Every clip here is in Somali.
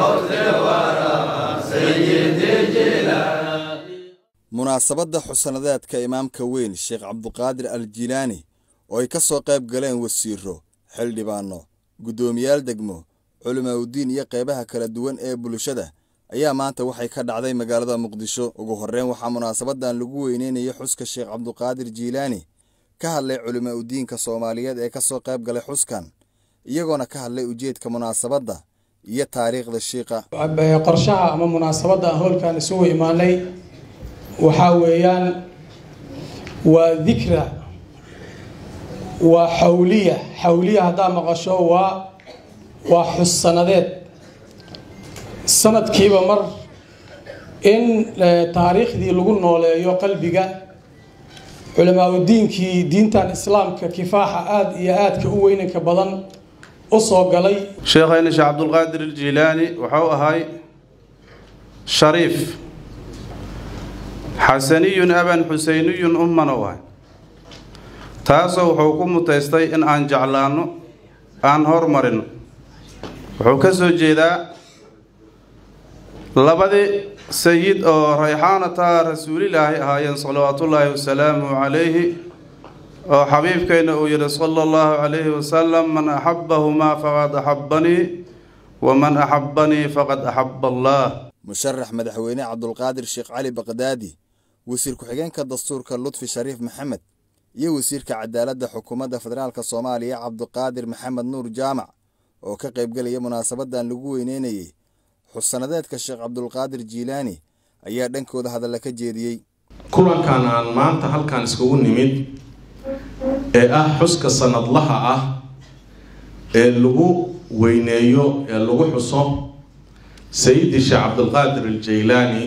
munaasabadda xusanadeedka imaamka weyn sheekh cabduqaadir al jilaani oo ay ka soo qayb galeen wasiiro xildhibaano guddoomiyaal degmo culimaauddiin iyo qaybaha kala duwan ee bulshada ayaa maanta waxay ka dhacday magaalada muqdisho ugu horreyn waxaa munaasabadan lagu weyneynayay xuska sheekh cabduqaadir jiilaani ka hadlay culimaauddiinka soomaaliyeed ee ka soo qayb galay xuskan iyagoona ka hadlay ujeedka munaasabadda iyo taariikhda shiiqa qorshaha ama munaasabadda aan howlkan isugu imaanay waxaa weeyaan waa dikra waa xawliya xawliya haddaa maqasho waa waa xus sanadeed sanadkiiba mar in taariikhdii lagu nooleeyo qalbiga culimaauddiinkii diintan islaamka kifaaxa aada iyo aadka u weynanka badan u soo galay sheekhayna sheekh cabdulqaadir aljilaani waxau ahay shariif xasaniyun aban xuseyniyun ummana waay taasoo wuxuu ku mutaystay in aan jeclaanno aan hormarino wuxuu ka soo jeedaa labadii sayid oo rayxaanata rasuulilaahi ahaayeen salawaatullaahi wasalaamu calayhi oo xabiibkayna uu yidhi sala allahu calayhi wasalam man axabbahumaa faqad axabbanii waman axabbanii faqad axabba allah musharax madaxweyne cabdulqaadir sheekh cali baqdaadi wasiir ku-xigeenka dastuurka lutfi shariif maxamed iyo wasiirka cadaaladda xukuumadda federaalk soomaaliya cabdiqaadir maxamed nuur jaamac oo ka qaybgelaya munaasabadan lagu weyneynayey xusanadeedka sheekh cabdulqaadir jiilaani ayaa dhankooda hadalla ka jeediyey kulankan aan maanta halkan iskugu nimid ee ah xuska sanadlaha ah ee lagu weyneeyo ee lagu xuso sayidi sheekh cabdulqaadir aljaylaani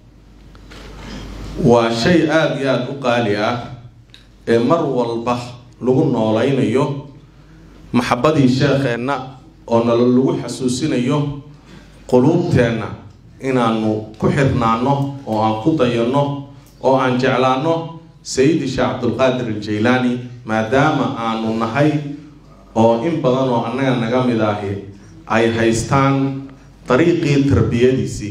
waa shay aada iyo aada u qaali ah ee mar walba lagu nooleynayo maxabadii sheekheenna oo nala lagu xasuusinayo quluubteenna inaanu ku xirnaano oo aan ku dayanno oo aan jeclaano sayidi sheekh cabdulqaadir aljaylaani maadaama aanu nahay oo in badan oo annaga naga mid ahi ay haystaan dariiqii tarbiyadiisii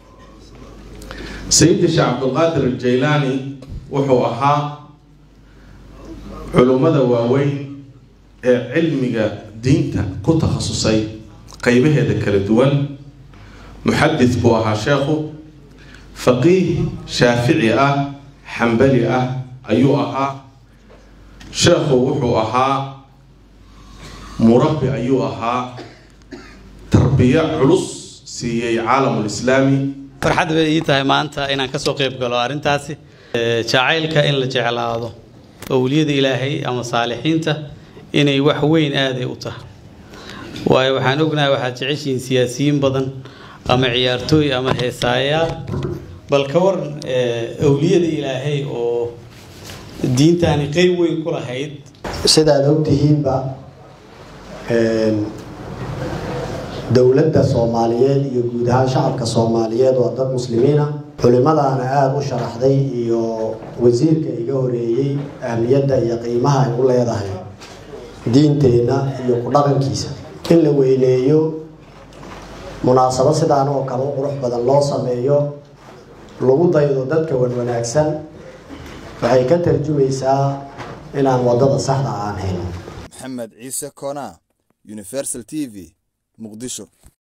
sayidi sheekh cabdulqaadir aljaylaani wuxuu ahaa culummada waaweyn ee cilmiga diinta ku takhasusay qeybaheeda kala duwan muxadis buu ahaa sheekhu faqiih shaafici ah xambali ah ayuu ahaa sheekhu wuxuu ahaa murabbi ayuu ahaa tarbiyo culus siiyey caalamulislaami farxad bay ii tahay maanta inaan ka soo qayb galo arrintaasi jacaylka in la jeclaado owliyada ilaahay ama saalixiinta inay wax weyn aaday u tahay waayo waxaan ognahay waxaad jeceshihiin siyaasiyiin badan ama ciyaartooy ama heesaayaal bal ka waran owliyada ilaahay oo diintaani qeyb weyn ku lahayd sidaad ogtihiinba dowladda soomaaliyeed iyo guud ahaan shacabka soomaaliyeed waa dad muslimiina culimadaana aada u sharaxday iyo wasiirka iga horeeyey ahmiyadda iyo qiimaha ay u leedahay diinteenna iyo ku dhaqankiisa in la weyneeyo munaasabo sidaan oo kale u qurux badan loo sameeyo lagu daydo dadka wanwanaagsan waxay ka tarjumaysaa inaan waddada saxda aan hayn maxamed ciise koonaa universal t v muqdisho